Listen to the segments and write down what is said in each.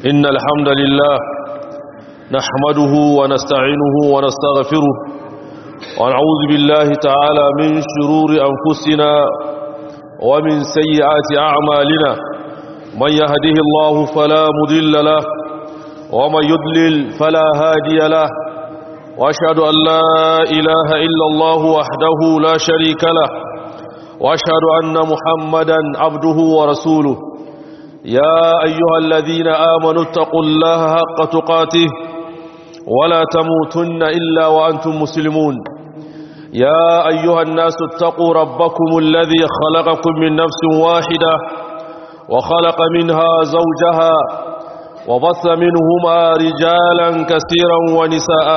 إن الحمد لله نحمده ونستعينه ونستغفره ونعوذ بالله تعالى من شرور أنفسنا ومن سيئات أعمالنا من يهده الله فلا مضل له ومن يضلل فلا هادي له وأشهد أن لا إله إلا الله وحده لا شريك له وأشهد أن محمدا عبده ورسوله يا أيها الذين آمنوا اتقوا الله حق تقاته ولا تموتن إلا وأنتم مسلمون يا أيها الناس اتقوا ربكم الذي خلقكم من نفس واحدة وخلق منها زوجها وبث منهما رجالا كثيرا ونساء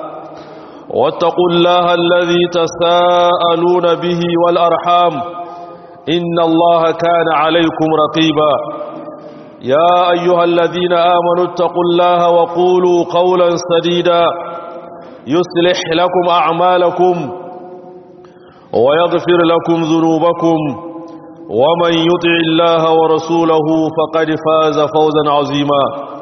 واتقوا الله الذي تساءلون به والأرحام إن الله كان عليكم رقيبا يا أيها الذين آمنوا اتقوا الله وقولوا قولا سديدا يصلح لكم أعمالكم ويغفر لكم ذنوبكم ومن يطع الله ورسوله فقد فاز فوزا عظيما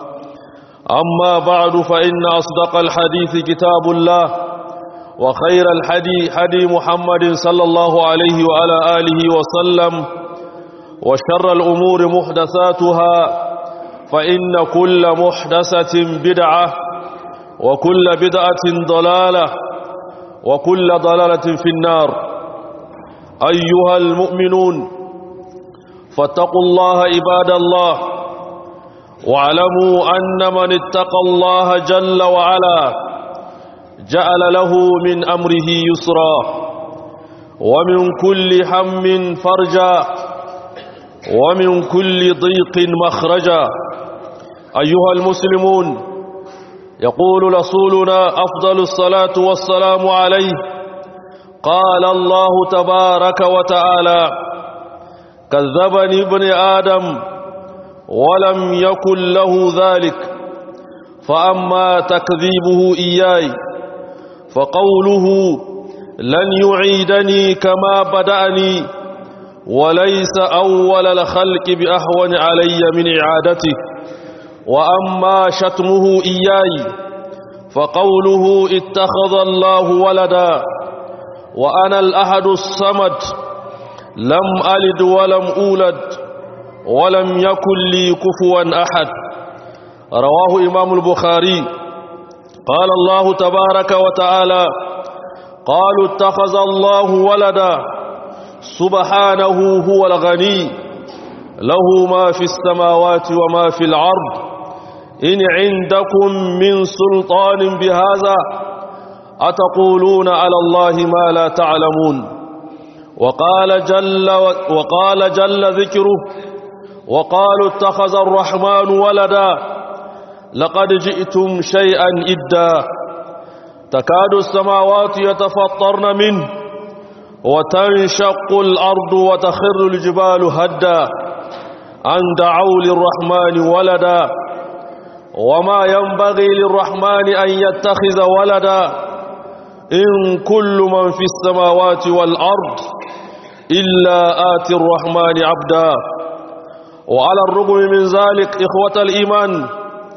أما بعد فإن أصدق الحديث كتاب الله وخير الحدي حدي محمد صلى الله عليه وعلى آله وسلم وشر الأمور محدثاتها فإن كل محدثة بدعة وكل بدعة ضلالة وكل ضلالة في النار أيها المؤمنون فاتقوا الله عباد الله واعلموا أن من اتقى الله جل وعلا جعل له من أمره يسرا ومن كل هم فرجا ومن كل ضيق مخرجا أيها المسلمون يقول رسولنا أفضل الصلاة والسلام عليه قال الله تبارك وتعالى كذبني ابن آدم ولم يكن له ذلك فأما تكذيبه إياي فقوله لن يعيدني كما بدأني وليس أول الخلق بأهون علي من إعادته وأما شتمه إياي فقوله اتخذ الله ولدا وأنا الأحد الصمد لم ألد ولم أولد ولم يكن لي كفوا أحد رواه إمام البخاري قال الله تبارك وتعالى قالوا اتخذ الله ولدا سبحانه هو الغني له ما في السماوات وما في الأرض إن عندكم من سلطان بهذا أتقولون على الله ما لا تعلمون وقال جل, وقال جل ذكره وقالوا اتخذ الرحمن ولدا لقد جئتم شيئا إدا تكاد السماوات يتفطرن منه وتنشق الأرض وتخر الجبال هدا أن دعوا للرحمن ولدا وما ينبغي للرحمن أن يتخذ ولدا إن كل من في السماوات والأرض إلا آتي الرحمن عبدا وعلى الرغم من ذلك إخوة الإيمان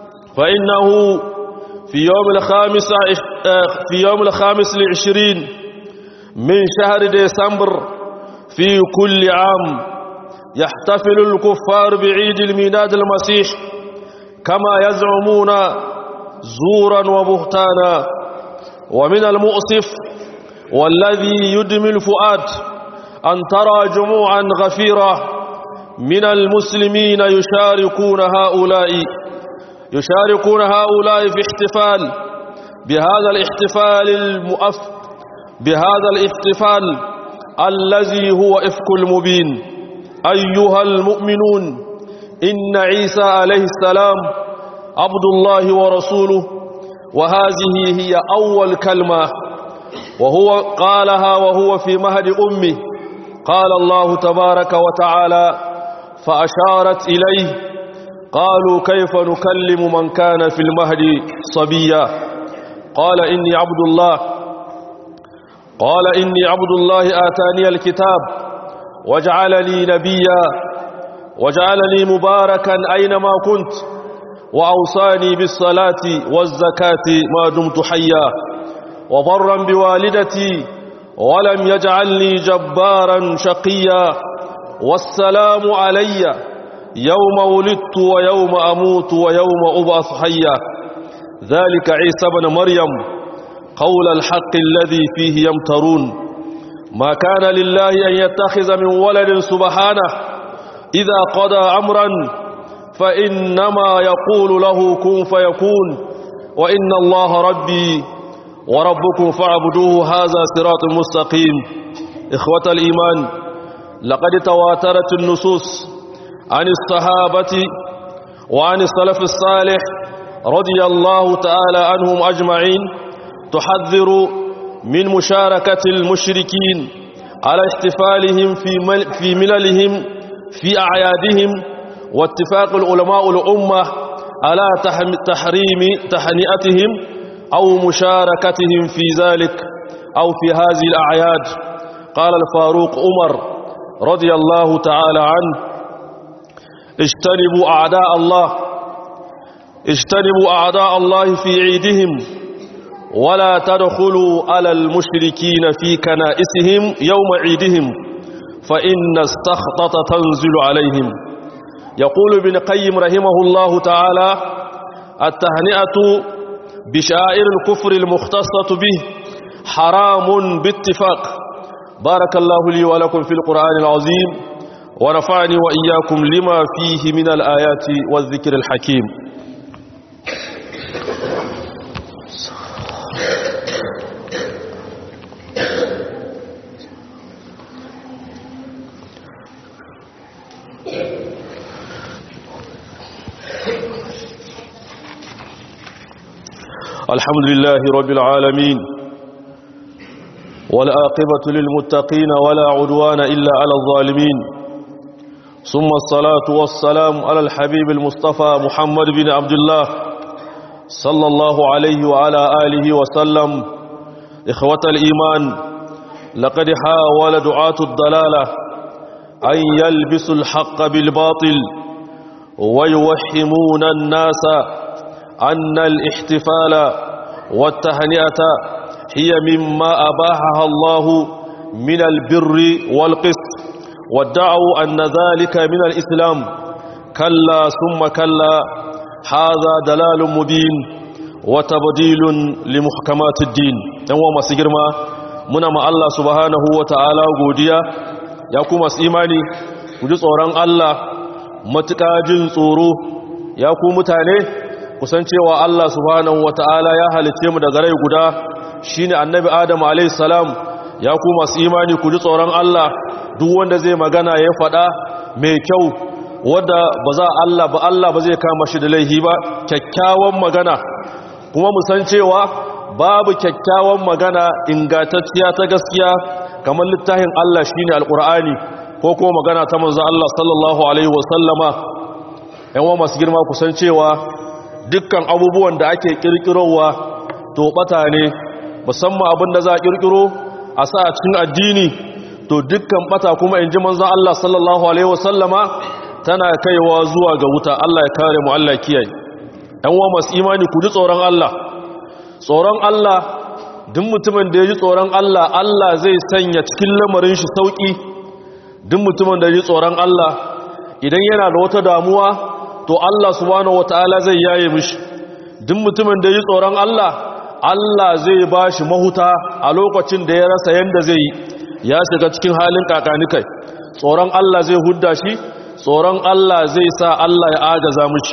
فإنه في يوم الخامس في يوم الخامس العشرين من شهر ديسمبر في كل عام يحتفل الكفار بعيد الميلاد المسيح كما يزعمون زورا وبهتانا ومن المؤسف والذي يدمي الفؤاد أن ترى جموعا غفيرة من المسلمين يشاركون هؤلاء يشاركون هؤلاء في احتفال بهذا الاحتفال المؤف بهذا الاحتفال الذي هو إفك المبين أيها المؤمنون إن عيسى عليه السلام عبد الله ورسوله وهذه هي أول كلمة وهو قالها وهو في مهد أمه قال الله تبارك وتعالى فأشارت إليه قالوا كيف نكلم من كان في المهد صبيا قال إني عبد الله قال إني عبد الله آتاني الكتاب وجعلني نبيا وجعلني مباركا أينما كنت وأوصاني بالصلاة والزكاة ما دمت حيا وبرا بوالدتي ولم يجعلني جبارا شقيا والسلام علي يوم ولدت ويوم أموت ويوم أبعث حيا ذلك عيسى بن مريم قول الحق الذي فيه يمترون ما كان لله أن يتخذ من ولد سبحانه إذا قضى أمرا فإنما يقول له كن فيكون وإن الله ربي وربكم فاعبدوه هذا صراط مستقيم إخوة الإيمان لقد تواترت النصوص عن الصحابة وعن السلف الصالح رضي الله تعالى عنهم أجمعين تحذر من مشاركة المشركين على احتفالهم في في مللهم في أعيادهم واتفاق العلماء الأمة على تحريم تهنئتهم أو مشاركتهم في ذلك أو في هذه الأعياد قال الفاروق عمر رضي الله تعالى عنه اجتنبوا أعداء الله اجتنبوا أعداء الله في عيدهم ولا تدخلوا على المشركين في كنائسهم يوم عيدهم فإن السخطة تنزل عليهم يقول ابن قيم رحمه الله تعالى التهنئة بشائر الكفر المختصة به حرام باتفاق بارك الله لي ولكم في القرآن العظيم ونفعني وإياكم لما فيه من الآيات والذكر الحكيم الحمد لله رب العالمين والآقبة للمتقين ولا عدوان إلا على الظالمين ثم الصلاة والسلام على الحبيب المصطفى محمد بن عبد الله صلى الله عليه وعلى آله وسلم إخوة الإيمان لقد حاول دعاة الضلالة أن يلبسوا الحق بالباطل ويوحمون الناس أن الاحتفال والتهنئة هي مما أباحها الله من البر والقسط وادعوا أن ذلك من الإسلام كلا ثم كلا هذا دلال مبين وتبديل لمحكمات الدين يوم مسجرما muna ma Allah subhanahu wa ta'ala godiya ya kuma imani ku ji tsoron Allah matuƙa jin tsoro ya ku mutane kusancewa Allah subhanahu wa ta'ala ya halice mu daga rai guda shine annabi Adam alayhi salam ya ku masu imani ku ji tsoron Allah duk wanda zai magana ya faɗa mai kyau wadda ba za Allah ba Allah ba zai kama shi da laihi ba kyakkyawan magana kuma mu san cewa babu kyakkyawan magana ingantacciya ta gaskiya kamar littafin Allah shine alqur'ani ko kuma magana ta manzo Allah sallallahu alaihi wasallama yan wa masu girma kusan cewa dukkan abubuwan da ake kirkirowa to bata ne musamman abin da za a kirkiro a sa a cikin addini to dukkan bata kuma in ji manzan Allah sallallahu Alaihi wasallama tana kaiwa zuwa ga wuta Allah ya kare mu Allah kiyaye ‘yan wa masu imani ku ji tsoron Allah tsoron Allah duk mutumin da ya ji tsoron Allah Allah zai sanya cikin lamarin shi sauƙi duk mutumin da ya ji tsoron Allah idan yana da wata damuwa to Allah subhanahu wataala zai yaye mishi duk mutumin da ya ji tsoron Allah Allah zai ba shi mahuta a lokacin da ya rasa yanda zai yi ya shiga cikin halin kakanikai tsoron Allah zai hudda shi tsoron Allah zai sa Allah ya agaza mishi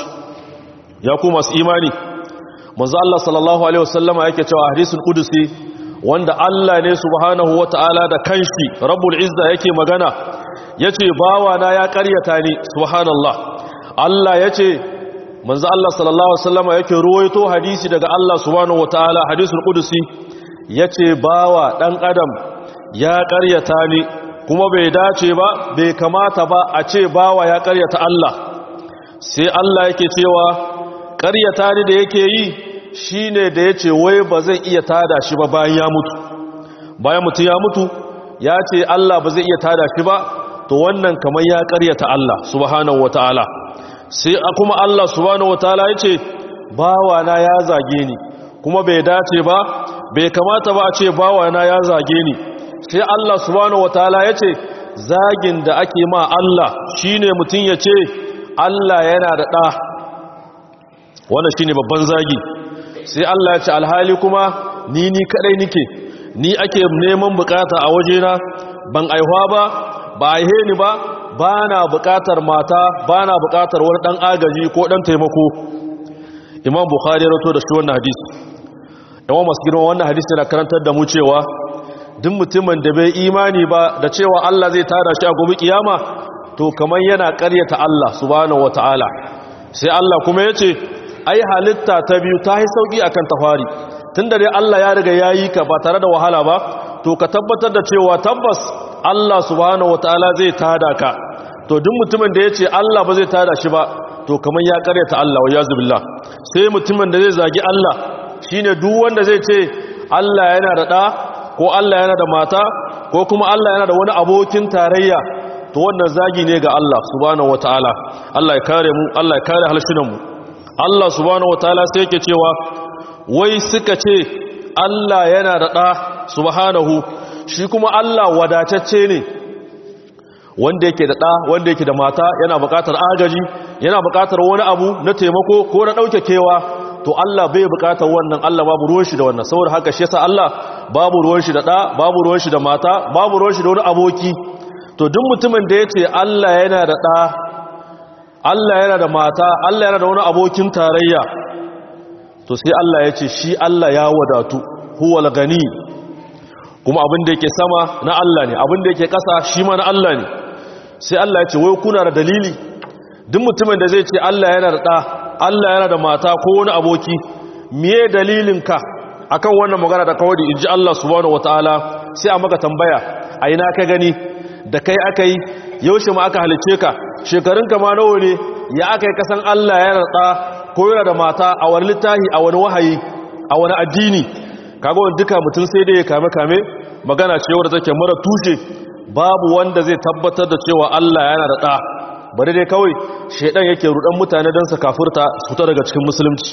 ya ku masu imani manzo Allah sallallahu alaihi wasallama yake cewa hadisul qudusi wanda Allah ne subhanahu wataala da kanshi rabbul izza yake magana yace bawa na ya karyata ni subhanallah Allah yace manzo Allah sallallahu alaihi wasallama yake ruwaito hadisi daga Allah subhanahu wataala hadisul qudusi yace bawa dan adam ya karyata ni kuma bai dace ba bai kamata ba a ce bawa ya karyata Allah sai Allah yake cewa karyata ni da yake yi shine da yace wai ba zai iya tada shi ba bayan ya mutu bayan mutu ya mutu ya ce Allah ba zai iya tada shi ba to wannan kamar ya karyata Allah subhanahu wataala sai kuma Allah subhanahu wataala yace bawana ya zage ni kuma bai dace ba bai kamata ba a ce bawana ya zage ni sai Allah subhanahu wataala yace zagin da ake ma Allah shine mutun yace Allah yana da da wannan shine babban zagi sai Allah ya ce alhali kuma ni ni kadai nike ni ake neman bukata a wajena ban aihuwa ba ba aihe ni ba ba na bukatar mata ba na bukatar wani dan agaji ko dan taimako imam bukhari rato da shi wannan hadisi yawan masu girma wannan hadisi na karantar da mu cewa duk mutumin da bai imani ba da cewa Allah zai tada shi a gobe kiyama to kamar yana karyata Allah subhanahu wataala sai Allah kuma yace ai halitta ta biyu ta yi sauki akan tafari tunda dai Allah ya riga yayi ka ba tare da wahala ba to ka tabbatar da cewa tabbas Allah subhanahu wataala zai tada ka to duk mutumin da yace Allah ba zai tada shi ba to kamar ya karyata Allah wa yazubillah sai mutumin da zai zagi Allah shine duk wanda zai ce Allah yana da da ko Allah yana da mata ko kuma Allah yana da wani abokin tarayya to wannan zagi ne ga Allah subhanahu wataala Allah ya kare mu Allah ya kare halshinan mu Allah subhanahu wataala sai yake cewa wai suka ce Allah yana da ɗa subhanahu shi kuma Allah wadatacce ne wanda yake da ɗa wanda yake da mata yana buƙatar agaji yana buƙatar wani abu na taimako ko na ɗauke kewa to Allah bai buƙatar wannan Allah babu ruwan shi da wannan saboda haka shi yasa Allah babu ruwan shi da ɗa babu ruwan shi da mata babu ruwan shi da wani aboki to duk mutumin da ya ce Allah yana da ɗa Allah yana da mata Allah yana da wani abokin tarayya to sai Allah ya ce shi Allah ya wadatu huwal gani kuma abin da yake sama na Allah ne abin da yake ƙasa shi ma na Allah ne sai Allah ya ce wai kuna da dalili duk mutumin da zai ce Allah yana da ɗa Allah yana da mata ko wani aboki miye dalilin ka akan wannan magana da kawai in ji Allah subhanahu wataala sai a maka tambaya a ina ka gani da kai aka yi yaushe ma aka halice ka shekarun ka ma nawa ne ya aka yi kasan Allah yana da ɗa ko yana da mata a wani littahi a wani wahayi a wani addini kaga wani duka mutum sai dai ya kame kame magana ce wadda take mara tushe babu wanda zai tabbatar da cewa Allah yana da ɗa bari dai kawai shaidan yake rudan mutane don su kafurta su ta daga cikin musulunci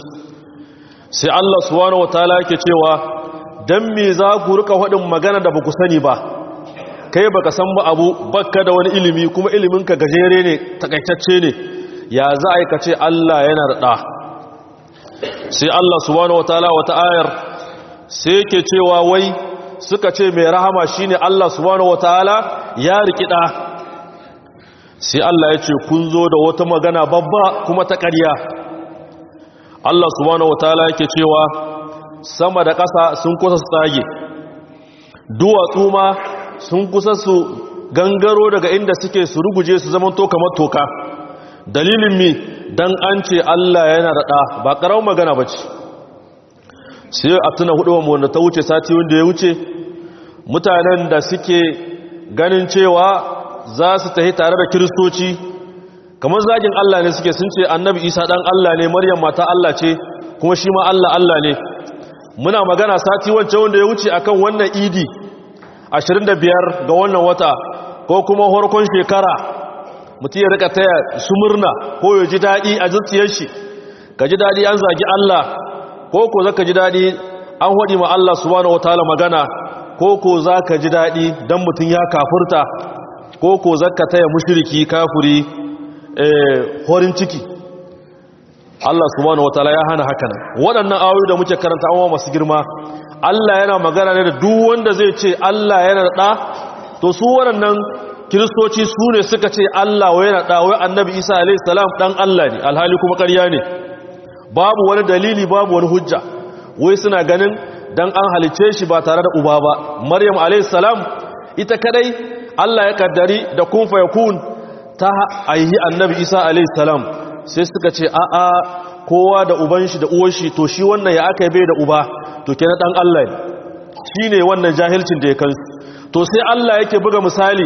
sai Allah subhanahu wataala yake cewa dan me za ku rika faɗin magana da baku sani ba kai baka san ba abu baka da wani ilimi kuma iliminka gajere ne takaitacce ne ya za a yi ka ce Allah yana da ɗa sai Allah subhanahu wa ta'ala wata ayar sai yake cewa wai suka ce mai rahama shine Allah subhanahu wa ta'ala ya riki ɗa sai Allah ya ce kun zo da wata magana babba kuma ta ƙarya Allah subhanahu wa ta'ala yake cewa sama da ƙasa sun kusa su tsage duwatsu ma sun kusa su gangaro daga inda suke su ruguje su zaman to kamar toka dalilin mi dan an ce Allah yana da ɗa ba ƙarar magana ba ce sai a tuna hudu wanda ta wuce sati wanda ya wuce mutanen da suke ganin cewa za su tafi tare da kiristoci kamar zagin Allah ne suke sun ce annabi isa ɗan Allah ne maryam mata Allah ce kuma shi ma Allah Allah ne muna magana sati wancan wanda ya wuce akan wannan idi 25 ga wannan wata ko kuma harkon shekara mutum ya rika taya su murna ko ya ji daɗi a zuciyar shi ka ji daɗi an zagi Allah ko ko za ka ji daɗi an haɗi ma Allah subhanahu wataala magana ko ko za ka ji daɗi don mutum ya kafurta ko ko za ka taya mushiriki kafuri horin ciki Allah subhanahu wataala ya hana haka nan waɗannan ayoyi da muke karanta an masu girma Allah yana magana ne da duk wanda zai ce Allah yana da ɗa to su waɗannan kiristoci su ne suka ce Allah wai yana da wai annabi Isa alayhi salam dan Allah ne alhali kuma ƙarya ne babu wani dalili babu wani hujja wai suna ganin dan an halice shi ba tare da uba ba Maryam alayhi salam ita kadai Allah ya kaddari da kun fa yakun ta aihi annabi Isa alayhi salam sai suka ce a a kowa da uban shi da uwar shi to shi wannan ya aka bai da uba to kenan dan Allah ne shine wannan jahilcin da ya kansu to sai Allah yake buga misali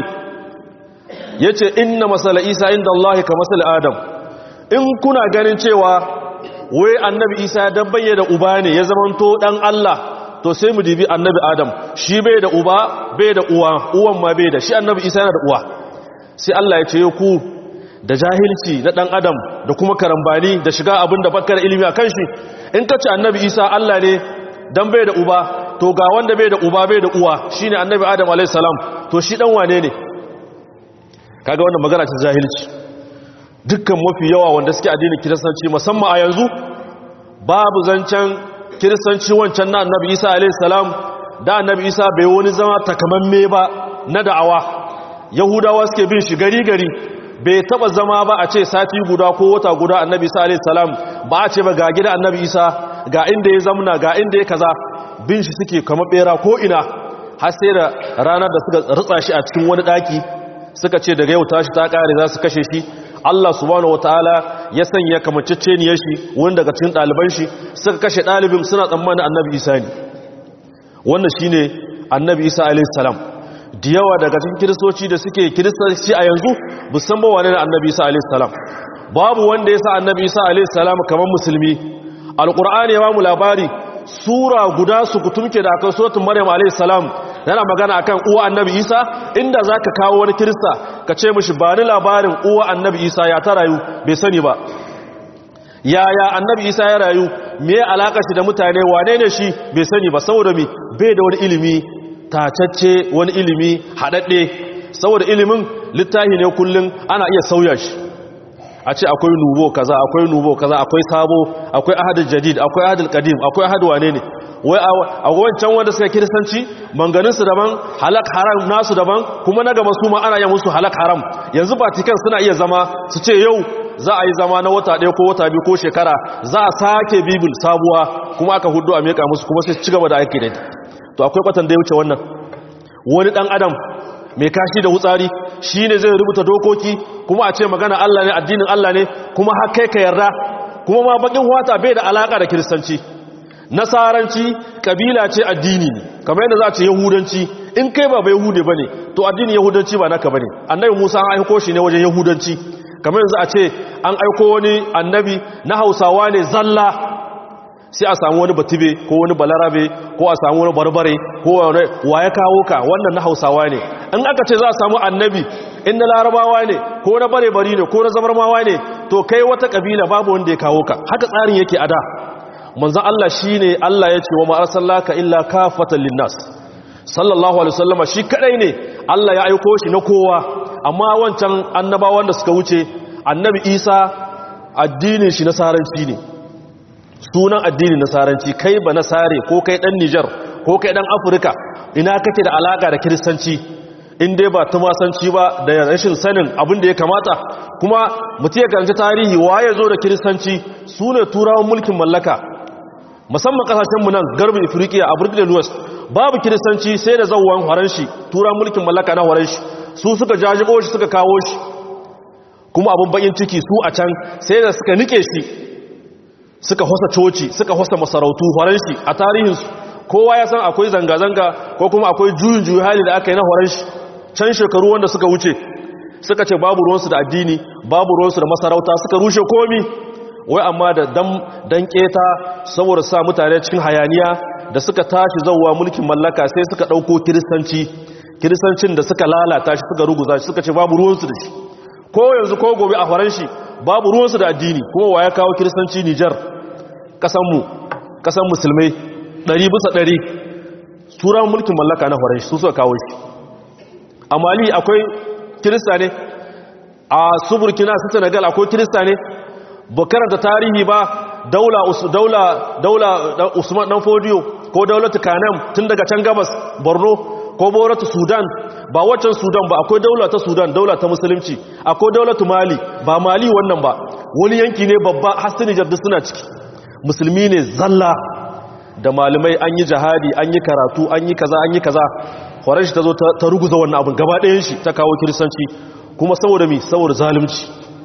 ya ce inna masala isa inda Allah ka masala adam in kuna ganin cewa wai annabi isa ya dabbaye da uba ne ya zamanto dan Allah to sai mu dibi annabi adam shi bai da uba bai da uwa uwan ma bai da shi annabi isa yana da uwa sai Allah ya ce ku da jahilci na ɗan adam da kuma karambani da shiga abin da bakar ilimi a kan shi in ka ce annabi isa allah ne don bai da uba to ga wanda bai da uba bai da uwa shi ne annabi adam alaihissalam to shi ɗan wane ne kaga wannan magana ta jahilci dukkan mafi yawa wanda suke addinin kiristanci musamman a yanzu babu zancen kiristanci wancan na annabi isa alaihissalam da annabi isa bai wani zama takamamme ba na da'awa yahudawa suke bin shi gari gari bai taba zama ba a ce sati guda ko wata guda annabi isa alaihi salam ba a ce ba ga gida annabi isa ga inda ya zamna ga inda ya kaza bin shi suke kama bera ko ina har sai da ranar da suka rutsa shi a cikin wani daki suka ce daga yau tashi ta kare za su kashe shi Allah subhanahu wataala ya sanya kamacecceniyar shi wani daga cikin ɗaliban shi suka kashe ɗalibin suna tsammanin annabi isa ne wannan shine annabi isa alaihi salam da yawa daga cikin kiristoci da suke kiristoci a yanzu musamman wane na annabi isa alaihissalam babu wanda ya sa annabi isa alaihissalam kamar musulmi alkur'ani ya bamu labari sura guda su kutumke da akan suratul maryam alaihissalam yana magana akan uwa annabi isa inda zaka kawo wani kirista ka ce mishi ba ni labarin uwa annabi isa ya ta rayu bai sani ba yaya annabi isa ya rayu me alaka shi da mutane wane ne shi bai sani ba saboda mi bai da wani ilimi tacacce wani ilimi haɗaɗɗe saboda ilimin littafi ne kullum ana iya sauya shi a ce akwai nubo kaza akwai nubo kaza akwai sabo akwai ahadul jadid akwai ahadul qadim akwai ahad wane ne wai a wancan wanda suka kiristanci manganinsu daban halak haram nasu daban kuma na gaba su ma ana yi musu halak haram yanzu vatican suna iya zama su ce yau za a yi zama na wata ɗaya ko wata biyu ko shekara za a sake bibil sabuwa kuma aka hudu a meka musu kuma sai ci gaba da aiki da to akwai kwatan da ya wuce wannan wani dan adam mai kashi da wutsari shi ne zai rubuta dokoki kuma a ce magana Allah ne addinin Allah ne kuma har kai ka yarda kuma ma bakin wata bai da alaka da kiristanci nasaranci kabila ce addini ne kamar yadda za a ce yahudanci in kai ba bai yahude bane to addinin yahudanci ba naka bane annabi Musa an aiko shi ne wajen yahudanci kamar yanzu a ce an aiko wani annabi na Hausawa ne zalla sai a samu wani batibe ko wani balarabe ko a samu wani barbare ko wani wa ya kawo ka wannan na hausawa ne in aka ce za a samu annabi in na larabawa ne ko na bare-bari ne ko na zamarmawa ne to kai wata kabila babu wanda ya kawo ka haka tsarin yake a da manzan Allah shi ne Allah ya ce wa ma'arsallaka illa kafatan linnas sallallahu alaihi wasallama shi kadai ne Allah ya aiko shi na kowa amma wancan annabawan da suka wuce annabi Isa addinin shi nasaranci ne sunan addinin nasaranci kai ba nasare ko kai dan Niger ko kai dan Afirka ina kake da alaka da kiristanci in dai ba tumasanci ba da rashin sanin abin da ya kamata kuma mutum ya karanci tarihi waye zo da kiristanci su ne turawan mulkin mallaka musamman kasashenmu nan garbin afirka a burkina west babu kiristanci sai da zauwan faranshi turawan mulkin mallaka na faranshi su suka jajibo shi suka kawo shi kuma abin bakin ciki su a can sai da suka nike shi suka hosa coci suka hosa masarautu faranshi a tarihinsu kowa ya san akwai zanga-zanga ko kuma akwai juyin juyi hali da aka yi na faranshi can shekaru wanda suka wuce suka ce babu ruwansu da addini babu ruwansu da masarauta suka rushe komi wai amma da dan keta saboda sa mutane cikin hayaniya da suka tashi zauwa mulkin mallaka sai suka ɗauko kiristanci kiristancin da suka lalata shi suka ruguza shi suka ce babu ruwansu da shi ko yanzu ko gobe a faranshi babu ruwansu da addini kuma wa ya kawo kiristanci nijar ƙasanmu ƙasan musulmai ɗari bisa ɗari turan mulkin mallaka na faranshi su suka kawo shi a mali akwai kirista ne a su burkina su senegal akwai kirista ne ba karanta tarihi ba daula daula daula usman dan fodiyo ko daulatu kanam tun daga can gabas borno ko boratu sudan ba waccan sudan ba akwai daula ta sudan daula ta musulunci akwai daulatu mali ba mali wannan ba wani yanki ne babba hasini jaddu suna ciki musulmi ne zalla da malamai an yi jihadi an yi karatu an yi kaza an yi kaza horon shi ta zo ta ruguza wannan abin gaba ɗayan shi ta kawo kiristanci kuma saboda mi saboda zalunci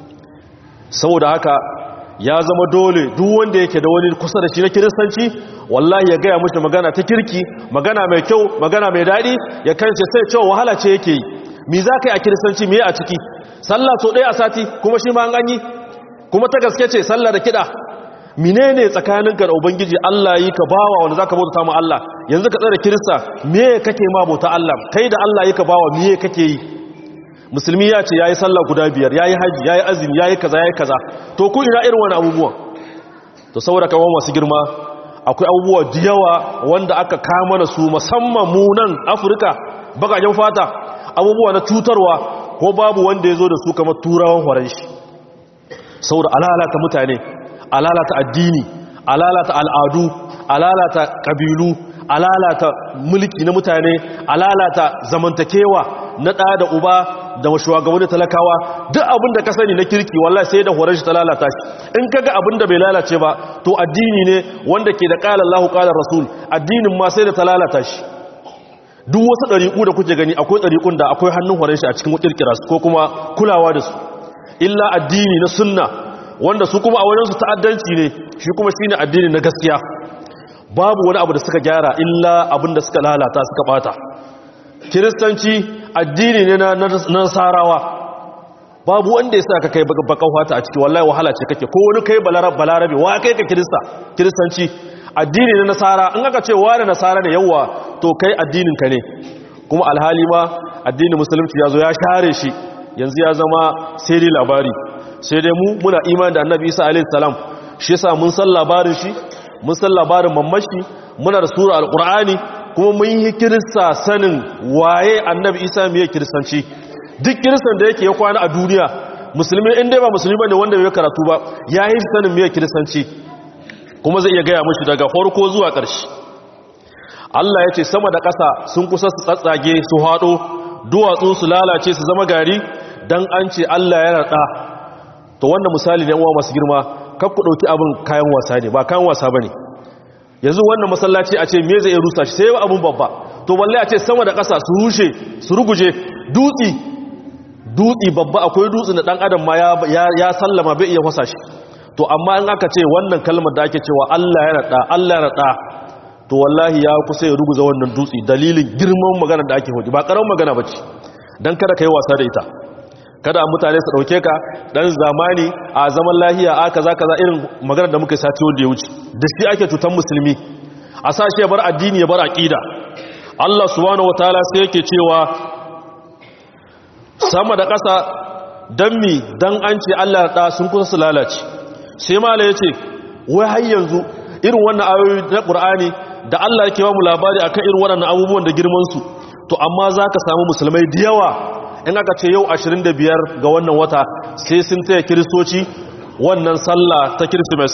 saboda haka ya zama dole duk wanda yake da wani kusa da shi na kiristanci wallahi ya gaya mashi magana ta kirki magana mai kyau magana mai daɗi ya kance sai cewa wahala ce yake yi mi za ka yi a kiristanci me a ciki sallah so ɗaya a sati kuma shi ma an yi kuma ta gaske ce sallah da kiɗa menene tsakaninka da ubangiji Allah yi ka bawa wanda zaka bauta ma Allah yanzu ka tsare kirista me kake ma bauta Allah kai da Allah yi ka bawa me kake yi musulmi ya ce yayi sallah guda biyar yayi haji yayi azumi yayi kaza yayi kaza to ku ina irin wani abubuwan to saboda kawo masu girma akwai abubuwa da yawa wanda aka kama da su musamman mu nan Afirka bakajen fata abubuwa na cutarwa ko babu wanda ya zo da su kamar turawan horon shi saboda alalata mutane alalata addini alalata al'adu alalata kabilu alalata mulki na mutane alalata zamantakewa na ɗa da uba da shugabanni talakawa duk abin da ka sani na kirki wallahi sai da horon shi ta lalata shi in kaga abin da bai lalace ba to addini ne wanda ke da qala Allahu qala Rasul addinin ma sai da ta lalata shi duk wasu ɗariƙu da kuke gani akwai ɗariƙun da akwai hannun horon shi a cikin kirkira su ko kuma kulawa da su illa addini na sunna wanda su kuma a wajen su ta'addanci ne shi kuma shine addini na gaskiya babu wani abu da suka gyara illa abin da suka lalata suka bata kiristanci addini ne na nasarawa babu wanda ya sa ka kai bakan fata a ciki wallahi wahala ce kake ko wani kai balarabe wa kai ka kirista kiristanci addini na nasara in aka ce wani nasara ne yawa to kai addinin ka ne kuma alhali ma addinin musulunci ya zo ya share shi yanzu ya zama sai dai labari sai dai mu muna imani da annabi isa alaihi salam shi yasa mun san labarin shi mun san labarin mamashi muna da sura alqur'ani kuma mun yi kirista sanin waye annabi isa mai kiristanci duk kiristan da yake ya kwana a duniya musulmi inda ba musulmi bane wanda bai karatu ba ya yi sanin mai kiristanci kuma zai iya gaya mashi daga farko zuwa ƙarshe Allah ya ce sama da ƙasa sun kusa su tsatsage su haɗo duwatsu su lalace su zama gari don an ce Allah ya raɗa to wannan misali ne uwa masu girma kakku ɗauki abin kayan wasa ne ba kayan wasa ba ne yanzu wannan masallaci a ce me zai rusa shi sai abin babba to balle a ce sama da ƙasa su rushe su ruguje dutsi dutsi babba akwai dutsi da ɗan adam ma ya sallama bai iya wasa shi to amma in aka ce wannan kalmar da ake cewa Allah ya raɗa Allah ya raɗa to wallahi ya kusa ya ruguza wannan dutsi dalilin girman magana da ake hudu ba ƙaramin magana ba ce don kada ka yi wasa da ita kada mutane su ɗauke ka ɗan zamani a zaman lahiya a kaza kaza irin magana da muka sati wanda ya wuce da shi ake cutar musulmi a sa shi ya bar addini ya bar aƙida Allah subhanahu wataala sai yake cewa sama da ƙasa dan mi dan an ce Allah da sun kusa su lalace sai mala yace wai har yanzu irin wannan ayoyi na Qur'ani da Allah yake ba mu labari akan irin waɗannan abubuwan da girman su to amma zaka samu musulmai da yawa in aka ce yau 25 ga wannan wata sai sun taya kiristoci wannan sallah ta Christmas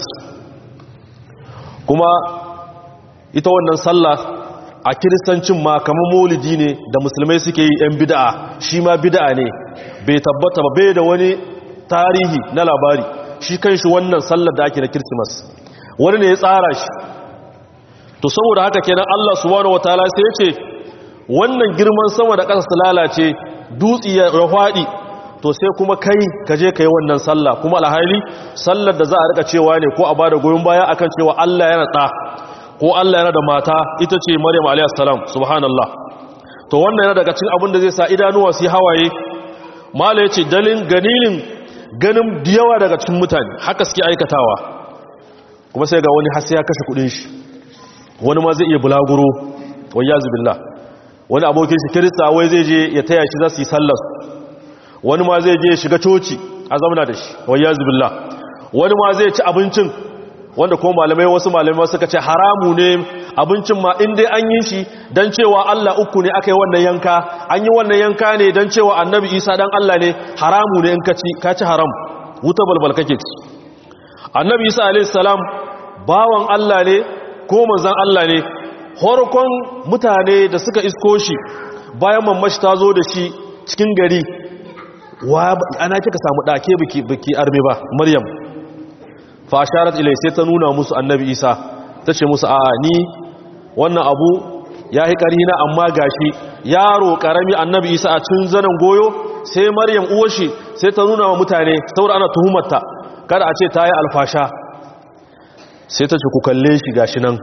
kuma ita wannan sallah a kiristancin ma kamar maulidi ne da musulmai suke yi 'yan bida'a shi ma bida'a ne bai tabbata ba bai da wani tarihi na labari shi kan shi wannan sallar da ake na kirsimas wani ne ya tsara shi to saboda haka kenan Allah subhanahu wataala sai ya ce wannan girman sama da ƙasa su lalace dutsi ya rahwadi to sai kuma kai ka je kai wannan sallah kuma alhali sallar da za a rika cewa ne ko a bada goyon baya akan cewa Allah yana da ko Allah yana da mata ita ce Maryam alayhis salam subhanallah to wannan yana daga cikin abin da zai sa idanuwa su hawaye mala yace dalin ganilin ganin diyawa daga cikin mutane haka suke aikatawa kuma sai ga wani hasi ya kashe kudin shi wani ma zai iya bulaguro wayazu billah wani abokin shi kirista wai zai je ya taya shi za su yi sallar wani ma zai je shiga coci a zamana da shi wayazu billah wani ma zai ci abincin wanda kuma malamai wasu malamai suka ce haramu ne abincin ma inda an yi shi don cewa Allah uku ne aka yi wannan yanka an yi wannan yanka ne don cewa annabi isa dan Allah ne haramu ne in ka ci ka ci haram wuta balbal kake ci annabi isa alaihi salam bawan Allah ne ko manzon Allah ne horkon mutane da suka isko shi bayan mamashi ta zo da shi cikin gari wa ana kika samu dake biki biki arme ba maryam fasharat ilai sai ta nuna musu annabi isa ta ce musu a ni wannan abu ya yi ƙarina amma gashi yaro ƙarami annabi isa a cin zanen goyo sai maryam uwashi sai ta nuna wa mutane saboda ana tuhumarta kada a ce ta yi alfasha sai ta ce ku kalle shi gashi nan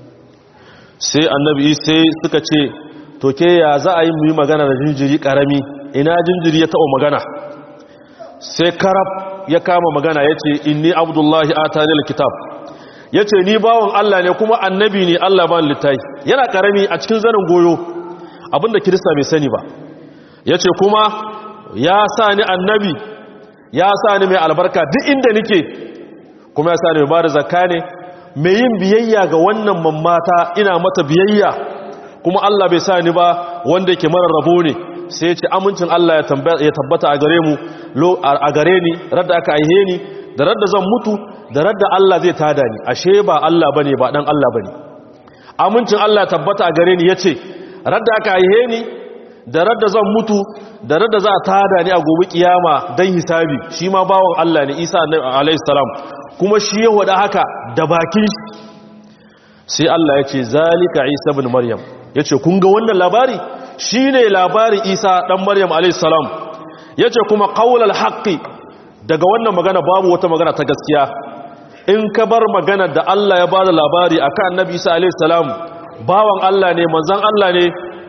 sai annabi sai suka ce to ke ya za a yi mu yi magana da jinjiri ƙarami ina jinjiri ya taɓa magana sai karab ya kama magana ya ce inni abdullahi a tanil kitab ya ce ni bawon Allah ne kuma annabi ne Allah ba littai yana karami a cikin zanen goyo abinda kirista bai sani ba ya ce kuma ya sa ni annabi ya sa ni mai albarka duk inda nike kuma ya sa ni mai bada zakka ne mai yin biyayya ga wannan mammata ina mata biyayya kuma Allah bai sa ni ba wanda yake mara rabo ne sai ya ce amincin Allah ya tabbata a gare mu a gare ni radda aka aihe ni da radda zan mutu da radda Allah zai tada ni ashe ba Allah bane ba dan Allah bane amincin Allah ya tabbata a gare ni yace radda aka aihe ni da radda zan mutu da radda za a tada ni a gobe kiyama dan hisabi shi ma bawon Allah ne Isa alayhi salam kuma shi ya wada haka da bakin shi sai Allah ya ce zalika Isa ibn Maryam yace kun ga wannan labari shine labarin Isa dan Maryam alayhi salam yace kuma qaulul haqqi daga wannan magana babu wata magana ta gaskiya in ka bar magana da Allah ya bada labari akan Annabi Isa alayhi salam bawan Allah ne manzon Allah ne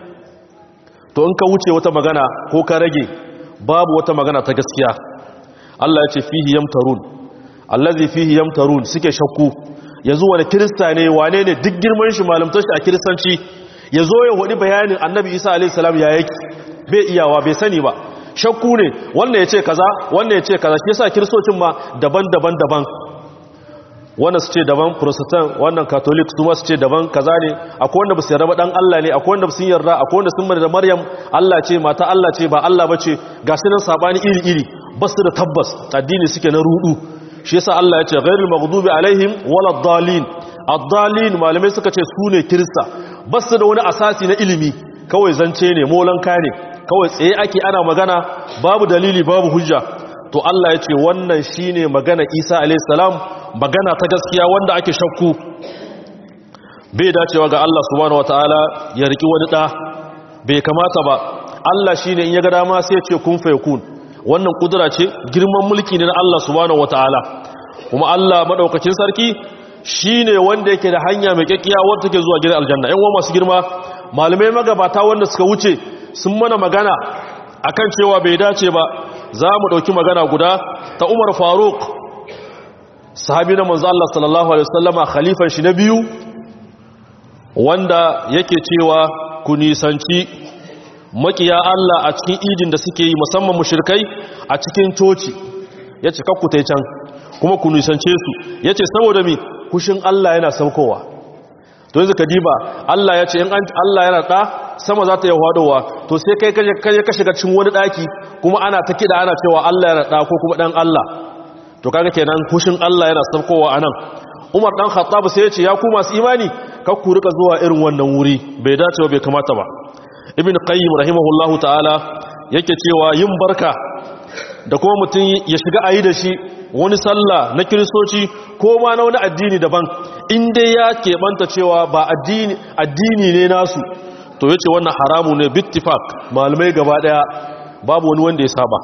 to in ka wuce wata magana ko ka rage babu wata magana ta gaskiya Allah ya ce fihi yamtarun allazi fihi yamtarun suke shakku yazo wani kirista ne wane ne duk girman shi malamtar shi a kiristanci yazo ya hodi bayanin annabi Isa alaihi salam ya yake bai iyawa bai sani ba shakku ne wannan yace kaza wannan yace kaza shi yasa kiristocin ma daban-daban daban wannan su ce daban protestant wannan catholic su ma su ce daban kaza ne akwai wanda ba su yarda ba dan Allah ne akwai wanda sun yarda akwai wanda sun da Maryam Allah ce mata Allah ce ba Allah bace ga su nan sabani iri-iri ba su da tabbas addini suke na rudu shi yasa Allah ya ce ghairul maghdubi alaihim waladdallin addallin malamai suka ce su ne kirista ba su da wani asasi na ilimi kawai zance ne molanka ne kawai tsaye ake ana magana babu dalili babu hujja to Allah ya ce wannan shine magana Isa alayhi salam magana ta gaskiya wanda ake shakku bai dacewa ga Allah subhanahu wataala ya riki wani da bai kamata ba Allah shine in ya ga dama sai ya ce kun fayakun wannan kudura ce girman mulki ne na Allah subhanahu wataala kuma Allah madaukakin sarki shine wanda yake da hanya mai kekkiya wanda take zuwa gidan aljanna ƴan uwa masu girma malamai magabata wanda suka wuce sun mana magana akan cewa bai dace ba za mu ɗauki magana guda ta Umar Faruk sahabi na manzo Allah sallallahu alaihi wasallama khalifan shi na biyu wanda yake cewa ku nisanci makiya Allah a cikin idin da suke yi musamman mushrikai a cikin coci yace kakku tai can kuma ku nisance su yace saboda mi kushin Allah yana saukowa to yanzu ka diba Allah yace in Allah yana da sama za ta yi hadowa to sai kai kaje ka shiga cikin wani daki kuma ana ta kida ana cewa Allah yana da ko kuma dan Allah to kaga kenan kushin Allah yana saukowa anan Umar dan Khattab sai ya ce ya ku masu imani kar ku rika zuwa irin wannan wuri bai dace ba bai kamata ba Ibn Qayyim rahimahullahu ta'ala yake cewa yin barka da kuma mutum ya shiga ayi da shi wani sallah na kiristoci ko ma na wani addini daban in dai ya keɓanta cewa ba addini addini ne nasu to yace wannan haramu ne bittifaq malamai gaba daya babu wani wanda ya saba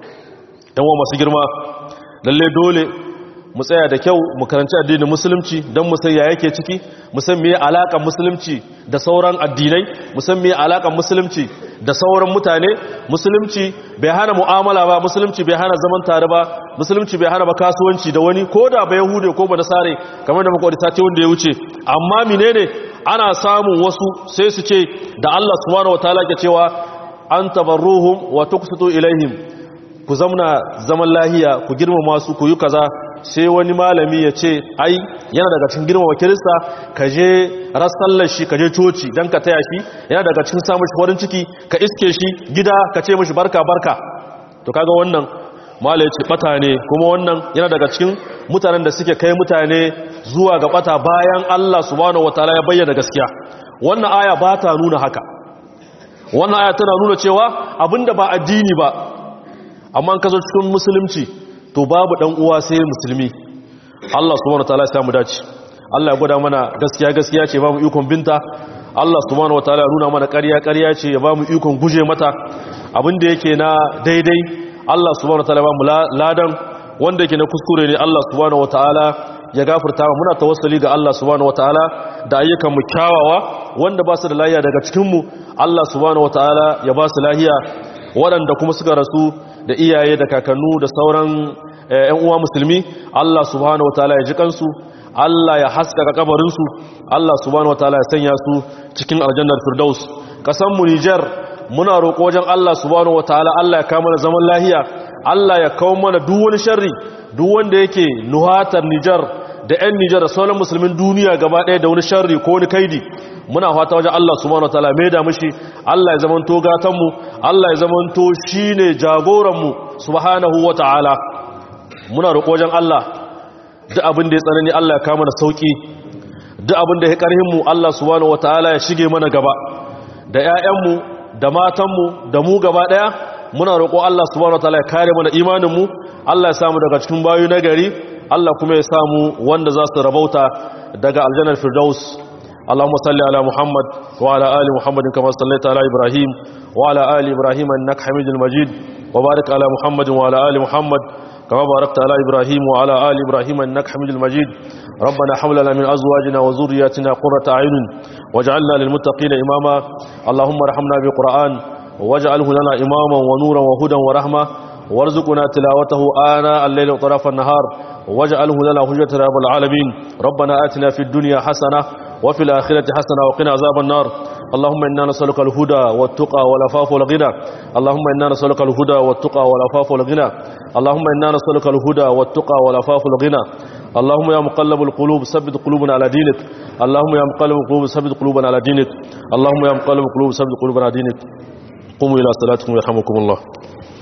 dan wa masu girma lalle dole mu tsaya da kyau mu karanci addinin musulunci don mu san ya yake ciki mu san meye alakan musulunci da sauran addinai mu san meye alakan musulunci da sauran mutane musulunci bai hana mu'amala ba musulunci bai hana zaman tare ba musulunci bai hana ba kasuwanci da wani ko da ba yahude ko ba nasare kamar da muka ta ce wanda ya wuce amma menene ana samun wasu sai su ce da Allah subhanahu wataala ke cewa an tabarruhum wa tuqsitu ilaihim ku zamna zaman lahiya ku girmama su ku yi kaza sai wani malami ya ce ai yana daga cikin girmama kirista ka je rassallar shi ka je coci don ka taya shi yana daga cikin samun shi farin ciki ka iske shi gida ka ce mashi barka barka to kaga wannan malai ce bata ne kuma wannan yana daga cikin mutanen da suke kai mutane zuwa ga bata bayan Allah subhanahu wataala ya bayyana gaskiya wannan aya ba ta nuna haka wannan aya tana nuna cewa abinda ba addini ba amma ka zo cikin musulunci to babu dan uwa sai musulmi Allah subhanahu wataala ya samu dace Allah ya gwada mana gaskiya gaskiya ce ba mu ikon binta Allah subhanahu wataala ya nuna mana ƙarya ƙarya ce ya ba mu ikon guje mata abin da yake na daidai Allah subhanahu wataala ya ba mu ladan wanda yake na kuskure ne Allah subhanahu wataala ya gafarta muna tawassuli ga Allah subhanahu wataala da ayyukan mu kyawawa wanda ba su da lahiya daga cikin mu Allah subhanahu wataala ya ba su lahiya waɗanda kuma suka rasu da iyaye da kakannu da sauran ‘yan uwa musulmi Allah subhanahu wataala ya ji kansu Allah ya haskaka kabarinsu Allah subhanahu wataala ya sanya su cikin aljannar firdaus kasanmu Nijar muna roƙo wajen Allah subhanahu wataala Allah ya kawo mana zaman lahiya Allah ya kawo mana duk wani sharri duk wanda yake nuhatar Nijar da 'yan Nijar da sauran musulmin duniya gaba ɗaya da wani sharri ko wani kaidi muna fata wajen Allah subhanahu wataala mai da mushi Allah ya zamanto gatanmu Allah ya zamanto shine jagoranmu subhanahu wataala muna roƙo wajen Allah duk abin da ya tsanani Allah ya kawo mana sauki duk abin da ya karhin mu Allah subhanahu wataala ya shige mana gaba da ƴaƴanmu da matanmu da mu gaba ɗaya muna roƙo Allah subhanahu wataala ya kare mana imanin mu Allah ya samu daga cikin bayu na gari Allah kuma ya samu wanda za su rabauta daga aljannar firdaus اللهم صل على محمد وعلى آل محمد كما صليت على إبراهيم وعلى آل إبراهيم أنك حميد المجيد وبارك على محمد وعلى آل محمد كما باركت على إبراهيم وعلى آل إبراهيم أنك حميد المجيد ربنا حملنا من أزواجنا وذرياتنا قرة أعين واجعلنا للمتقين إماما اللهم رحمنا بالقرآن واجعله لنا إماما ونورا وهدى ورحمة وارزقنا تلاوته آناء الليل وطرف النهار واجعله لنا حجة رب العالمين ربنا آتنا في الدنيا حسنة وفي الآخرة حسنة وقنا عذاب النار اللهم إنا نسألك الهدى والتقى والعفاف والغنى اللهم إنا نسألك الهدى والتقى والعفاف والغنى اللهم إنا نسألك الهدى والتقى والعفاف والغنى اللهم يا مقلب القلوب ثبت قلوبنا على دينك اللهم يا مقلب القلوب ثبت قلوبنا على دينك اللهم يا مقلب القلوب ثبت قلوبنا على دينك قوموا إلى صلاتكم يرحمكم الله